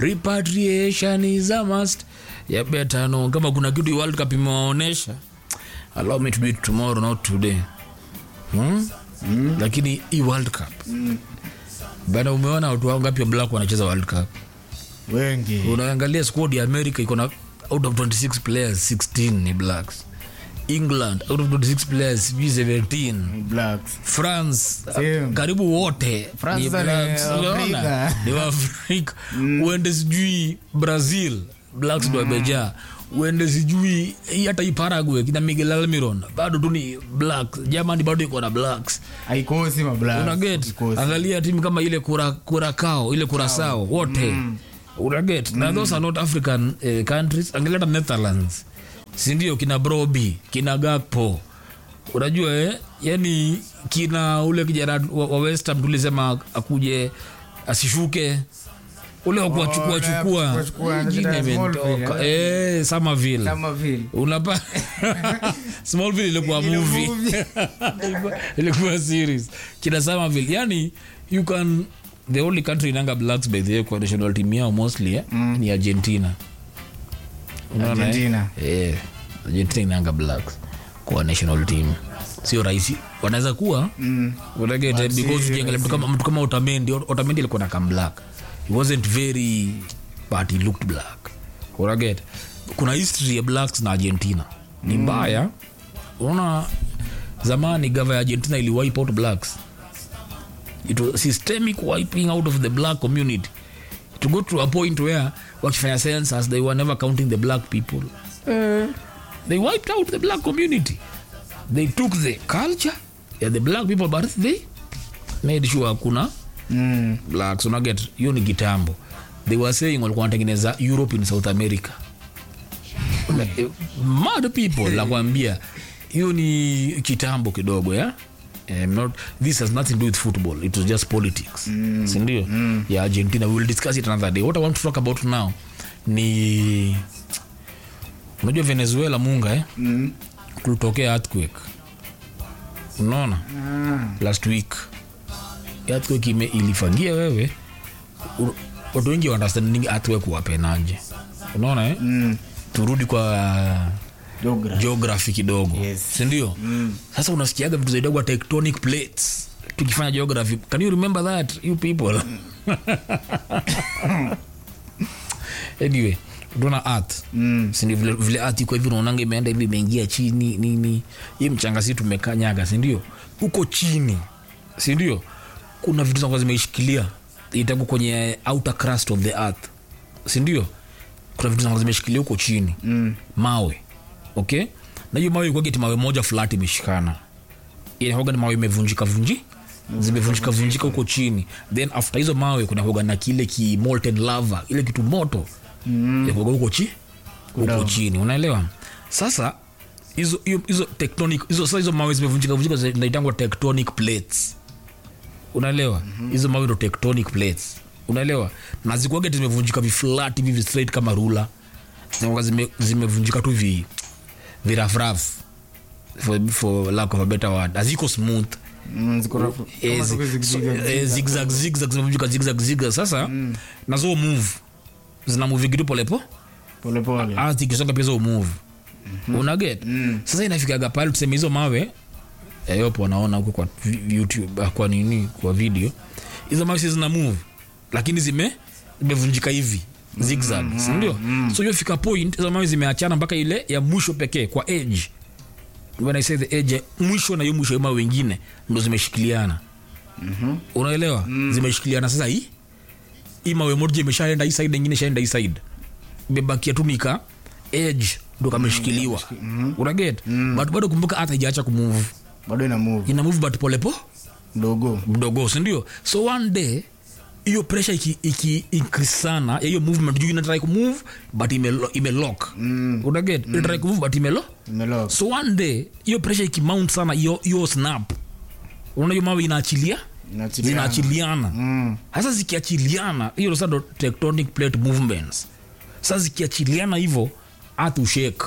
repatriation is a must ya better no kama kuna kitu hii world cup imewaonesha allow me to do it tomorrow not today hmm? mm. lakini hii world cup mm. bana umeona watu wao ngapi wa black wanacheza world cup wengi unaangalia squad ya america iko na out of 26 players 16 ni blacks england out of 26 players sijui 17 blacks france Same. karibu wote France ni ni blacks, Afrika. unaona? ni waafrika uende sijui brazil blacks ndo wamejaa uende sijui hii hata hii paraguay kina miguel almiron bado tu ni blacks germany bado iko na blacks haikosi mablacks unaget Haikosi. angalia timu kama ile kura, kurakao ile kurasao wote mm. unaget na those are not african eh, countries angalia hata netherlands sindio kina broby kina gakpo unajua eh? yani kina ule kijana wa, wa westham tulisema akuje asishuke ule wakuwachukua ule chukua kuwachukua, Jina anacheza Smallville, imetoka eh, Somerville kama vile unapa smallville ilikuwa Ile movie movie. Ilikuwa- ilikuwa series kina Somerville yani you can the only country inanga blacks by the way kwa national team yao mostly eh, ni argentina Unaona, eh? Argentina. eh, argentina inanga blacks kwa national team sio rahisi wanaweza kuwa Mm. unagete But because si ukiangalia mtu kama mtu kama otamendi otamendi alikuwa na kam black he wasn't very but he looked black unaget kuna history ya blacks na argentina ni mbaya unaona zamani gava ya argentina ili wipe out blacks it was systemic wiping out of the black community to go to a point where wakifanya census they were never counting the black people they wiped out the black community they took the culture ya the black people but they made sure hakuna Mm. blacks unaget hiyo ni kitambo they were saying walikuwa wanatengeneza europe in south america Eh, mad people nakwambia hiyo ni kitambo kidogo ya Um, not, this has nothing to do with football it was just politics mm. sindio mm. ya argentina we will discuss it another day what i want to talk about now ni unajua venezuela munga eh? Mm. kulitokea earthquake unaona Ah. last week earthquake ime ilifangia wewe u- watu wengi understanding earthquake wapenaje unaona eh? Mm. turudi kwa Geography. geography kidogo Yes. sindio mm. sasa unasikiaga vitu zaidagwa tectonic plates tukifanya geography can you remember that you people anyway tuna earth Mm. sindio vile, vile earth iko hivi unaonanga imeenda hivi imeingia chini nini hii mchanga si tumekanyaga sindio huko chini sindio kuna vitu zinakuwa zimeishikilia itaku kwenye outer crust of the earth sindio kuna vitu zinakuwa zimeshikilia huko chini Mm. mawe okay na hiyo mawe ikwageti mawe moja flat imeshikana inahoga ni mawe imevunjika vunji zimevunjika vunjika huko chini then after hizo mawe kuna hoga na kile ki molten lava ile kitu moto mm. yakuaga huko chi huko Down. chini unaelewa sasa hizo hiyo- hizo tectonic hizo sasa hizo mawe zimevunjika vunjika zinaitangwa tectonic plates unaelewa hizo mawe ndo tectonic plates unaelewa na zikuaga zimevunjika viflat hivi vi straight kama rula zinakuwa zime- zimevunjika tu vi virafraf for, for lack of a better word haziko smooth Mm, ziko rafu- Eh, kama zi- tuko zig- so- zig- eh, zig- zigzag zigzag zimevunjika zigzag zigzag sasa nazo move zina move kitu polepo pole pole ardhi ikisonga pia zo move unaget sasa inafikaga pale tuseme hizo mawe eh, yopo wanaona huko kwa vi- youtube ah, kwa nini kwa video hizo mawe si zina move lakini zime zimevunjika hivi zigzag sindio so hiyo fika point hizo mawe zimeachana mpaka ile ya mwisho pekee kwa edge when i say the edge ya mwisho na hiyo mwisho ya mawe wengine ndo zimeshikiliana unaelewa zimeshikiliana sasa hii hii mawe moja imeshaenda hii side ingine ishaenda hii side imebakia tu nika edge ndo kameshikiliwa unaget but bado kumbuka hata ijaacha kumove bado ina move ina move but polepo mdogo mdogo sindio so one day hiyo pressure iki, iki increase sana ya hiyo movement juu inatrai kumove but imelo- imelock Mm. unaget mm. inatrai kumove but imelo imelock so one day hiyo pressure ikimount sana hiyo hiyo snap unaona hiyo mawe inaachilia Inaachiliana. zinaachiliana Mm. hasa zikiachiliana hiyo sasa ndo tectonic plate movements sasa zikiachiliana hivyo earth ushake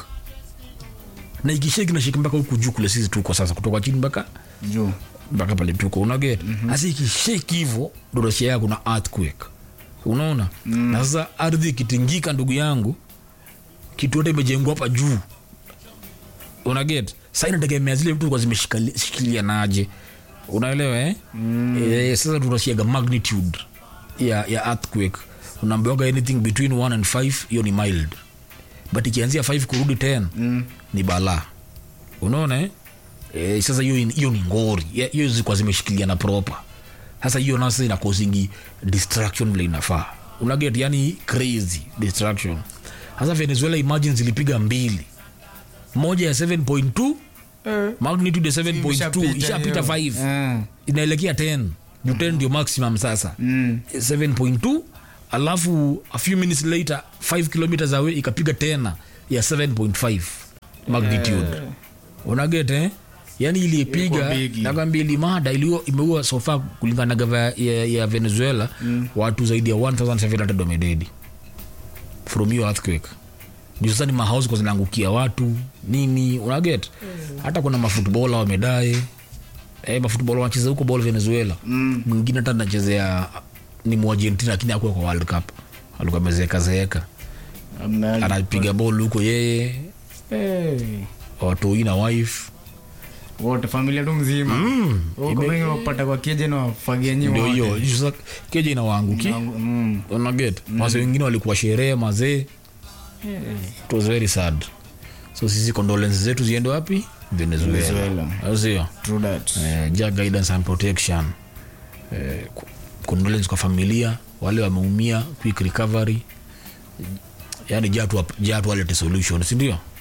na ikishake nashake mpaka huku juu kule sisi tuko sasa kutoka chini mpaka juu mpaka pale tuko unaget hasa ikishake hivyo ndo nasikia kuna earthquake unaona mm. na sasa ardhi ikitingika ndugu yangu kitu yote imejengwa hapa juu unaget sa inategemea zile vitu kwa zimeshikilianaje unaelewa eh? mm. e, sasa tunashiaga magnitude ya, ya earthquake unaambiwaga anything between 1 and 5 hiyo ni mild but ikianzia 5 kurudi 10 mm. ni balaa unaona eh? e, sasa hiyo hiyo ni ngori Ya- hiyo zilikuwa zimeshikiliana proper sasa hiyo nasa inakosingi distraction vile inafaa unaget yani crazy distraction sasa venezuela imagine zilipiga mbili moja ya 7.2 magnitude ya 7.2 Ishapita ishapita hiyo. 5 Eh. inaelekea 10 juu 10 ndio maximum sasa Mm. 7.2 alafu a few minutes later 5 kilometers away ikapiga tena ya 7.5 magnitude unaget eh? yani ilipiga Ilikuwa bigi. nakwambia ilimada iliua imeua sofa kulingana na gava ya, ya venezuela mm. watu zaidi ya 1700 wamededi from hiyo earthquake juu sasa ni mahouse kwa zinaangukia watu nini unaget hata kuna mafutbola wamedae eh, mafutbola wanacheza huko bol venezuela mwingine hata anachezea ni muargentina lakini akuwa kwa world cup alikuwa amezeekazeeka Amna- anapiga bol huko yeye Eh. watoi na wife wote familia tu mzima Huko wengi wapata kwa keje na wafagia nyi ndio wote. hiyo sasa keja inawaanguki Mm. unaget wase wengine walikuwa sherehe mazee it was very sad so sisi condolences zetu ziende wapi venezuela Venezuela. Au sio True that. eh, ja guidance and protection eh, ku- condolence kwa familia wale wameumia quick recovery yani jatu, jatu walete solution sindio